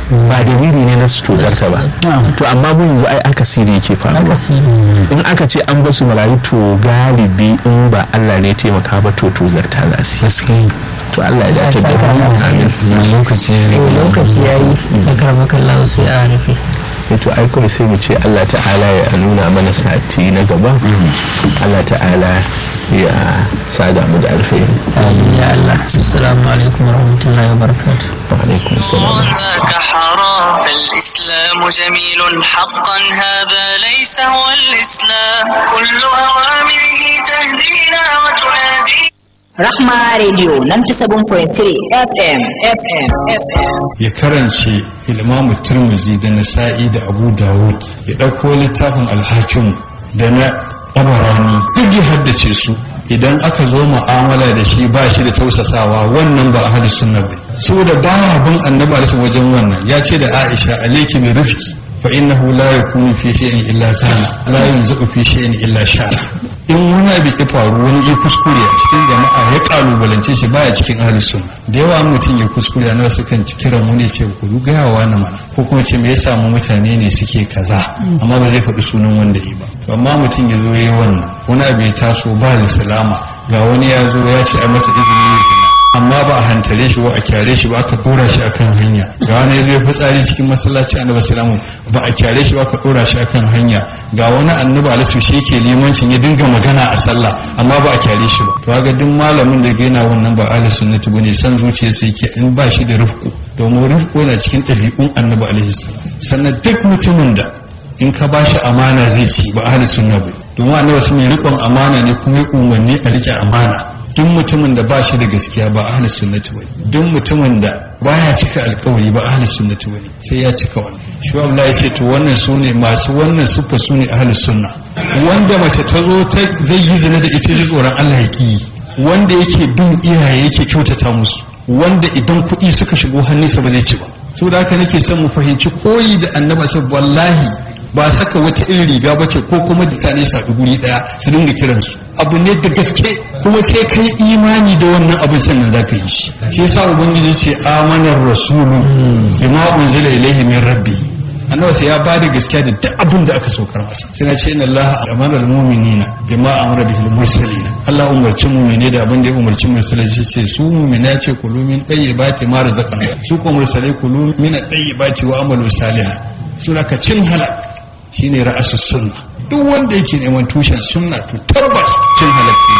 ba dalili ne na su tozarta ba to amma mun yanzu ai akasiri yake faruwa in aka ce an basu marayu to galibi in ba Allah ne ya taimaka ba to tozarta za su yi to Allah ya dace da mu amin lokaci lokaci yayi akramakallahu sai a rufe to ai kawai sai mu ce Allah ta'ala ya nuna mana sati na gaba Allah ta'ala ya sada mu da alkhairi amin ya Allah assalamu alaikum warahmatullahi wabarakatuh wa alaikum assalam ذاك حرام الإسلام جميل حقا هذا ليس هو الإسلام كل أوامره تهدينا وتنادينا Rahma Radio 97.3 FM FM FM ya karance ilmamu turmuzi da nasa'i da abu dawud ya ɗauko littafin alhakim da na tabarani duk ya haddace su idan aka zo mu'amala da shi ba shi da tausasawa wannan ba ahli sunna ba saboda baya bin annabi alaihi wajen wannan ya ce da aisha alayki bi rifqi fa innahu la yakunu fi shay'in illa sana la yunzu fi shay'in illa shara in wani abu ya faru wani ya kuskure a cikin jama'a ya kalubalance shi baya cikin ahli sunna da yawa mutum ya kuskure na wasu kan kiran mu ne ce ku gaya wa na mana ko kuma ce me ya samu mutane ne suke kaza amma ba zai faɗi sunan wanda yi ba to amma mutum ya zo yayi wannan wani abu ya taso ba da salama ga wani ya zo ya ce a masa izini ya zina amma ba a hantare shi ba a kyare shi ba aka dora shi akan hanya ga wani ya zo ya fitsari cikin masallaci annabi salamu ba a kyare shi ba aka dora shi akan hanya ga wani annabi alisu shi yake limancin ya dinga magana a sallah amma ba a kyare shi ba to ga duk malamin da yana wannan ba ahli sunnati bane san zuciya sai yake in ba shi da rufku domin rufku yana cikin ɗabi'un annabi alaihi salam sannan duk mutumin da in ka ba shi amana zai ci ba ahli sunna ba domin annabi sun yi riƙon amana ne kuma ya umarni a riƙe amana duk mutumin da ba shi da gaskiya ba ahli sunnati bane duk mutumin da baya cika alkawari ba ahli sunnati bane sai ya cika wannan shi Allah ya ce to wannan su ne masu wannan sufa su ne ahli sunna wanda mace ta zo ta zai yi zina da ita ji tsoron Allah ya ki wanda yake bin iyaye yake kyautata musu wanda idan kuɗi suka shigo hannunsa ba zai ci ba so da haka nake son mu fahimci koyi da annaba sai wallahi ba saka wata irin riga ba ce ko kuma mutane su haɗu guri ɗaya su dinga kiransu abu ne da gaske kuma sai kai imani da wannan abin sannan za ka yi shi shi yasa ubangiji ce amanar rasulu bima unzila ilaihi min rabbi annabi sai ya ba da gaskiya da duk abin da aka saukar masa sai na ce inna allaha amara almu'minina bima amara bihi almursalin Allah umarci mu'mine da abin da ya umarci mursalai shi ce su mu'mina ce kulu min tayyibati ma razaqna su ko mursalai kulu min tayyibati wa amalu salihan suna ka cin halak shine ra'asus sunna duk wanda yake neman tushen sunna to tabbas cin halak